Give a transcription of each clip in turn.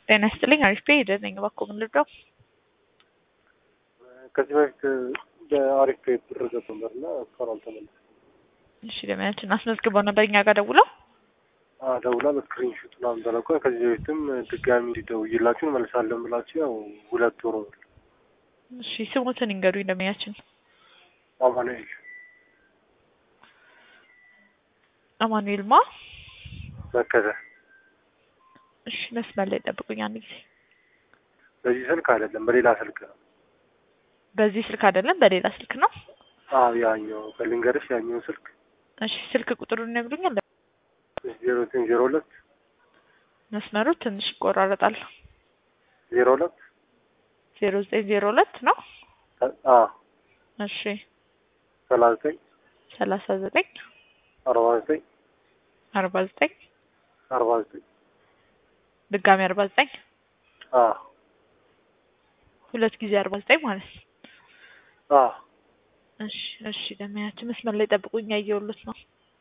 ጤና ይስጥልኝ አሪፍ ሄደ ነኝ እባክዎ ምን ልርዳው? ከዚህ በፊት በአሪፍ ብር ገብቶ ነበር እና እስካሁን አልተመለሰም። እሺ ለሚያችን አስመዝግበው ነበር እኛ ጋር ደውለው አዎ ደውላ በስክሪንሾት ምናምን ተለቆ ከዚህ በፊትም ድጋሚ እንዲደውይላችሁ እንመልሳለን ብላችሁ ያው ሁለት ወር ሆኗል። እሺ ስሙትን ይንገሩኝ ለሚያችን አማኑኤል አማኑኤል ማ መከተ እሺ መስመር ላይ ጠብቁኝ አንድ ጊዜ በዚህ ስልክ አይደለም በሌላ ስልክ ነው። በዚህ ስልክ አይደለም በሌላ ስልክ ነው አዎ ያኛው በልንገርሽ ያኛው ስልክ እሺ ስልክ ቁጥሩን ይነግሩኛል ዜሮ ዘጠኝ ዜሮ ሁለት መስመሩ ትንሽ ይቆራረጣል ዜሮ ሁለት ዜሮ ዘጠኝ ዜሮ ሁለት ነው አ እሺ ሰላሳ ዘጠኝ ሰላሳ ዘጠኝ አርባ ዘጠኝ አርባ ዘጠኝ አርባ ዘጠኝ ድጋሚ አርባ ዘጠኝ አ ሁለት ጊዜ አርባ ዘጠኝ ማለት ነው አ እሺ እሺ ለሚያችን መስመር ላይ ጠብቁኝ ያየሁሎት ነው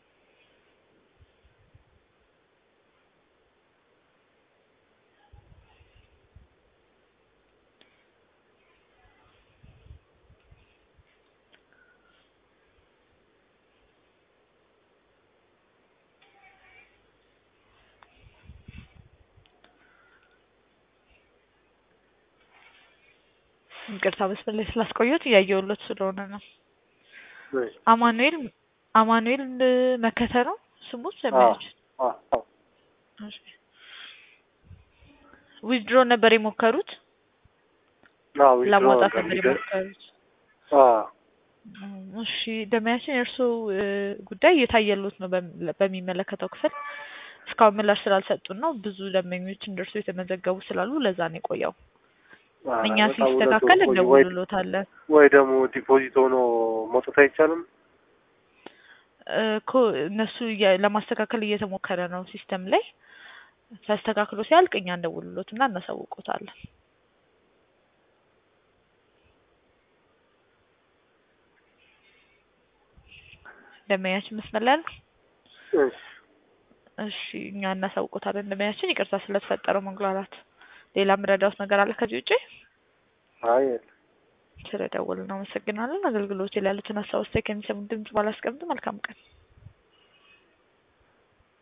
ይቅርታ መስመር ላይ ስላስቆየሁት እያየሁሎት ስለሆነ ነው አማኑኤል አማኑኤል መከተ ነው ስሙ ለሚያችን አ አ ዊዝድሮ ነበር የሞከሩት አዎ ለማውጣት ነበር የሞከሩት አ እሺ ደመያችን የእርስዎ ጉዳይ እየታየሎት ነው በሚመለከተው ክፍል እስካሁን ምላሽ ስላልሰጡን ነው ብዙ ደንበኞች እንደርሱ የተመዘገቡ ስላሉ ለዛ ነው የቆየው እኛ ሲስተካከል እንደውልሎታለን ወይ ደግሞ ዲፖዚት ሆኖ መውጣት አይቻልም እኮ እነሱ ለማስተካከል እየተሞከረ ነው ሲስተም ላይ ተስተካክሎ ሲያልቅ እኛ እንደውልሎት እና እናሳውቆታለን ደንበኛችን መስመር ላይ ነው እሺ እሺ እኛ እናሳውቆታለን ደንበኛችን ይቅርታ ስለተፈጠረው መጉላላት ሌላ ምረዳውት ነገር አለ ከዚህ ውጪ አይ ስለደወልን እናመሰግናለን አገልግሎት ላይ ያሉትን ሀሳብ አስተያየት ከሚሰሙን ድምጽ ባላስቀምጥ መልካም ቀን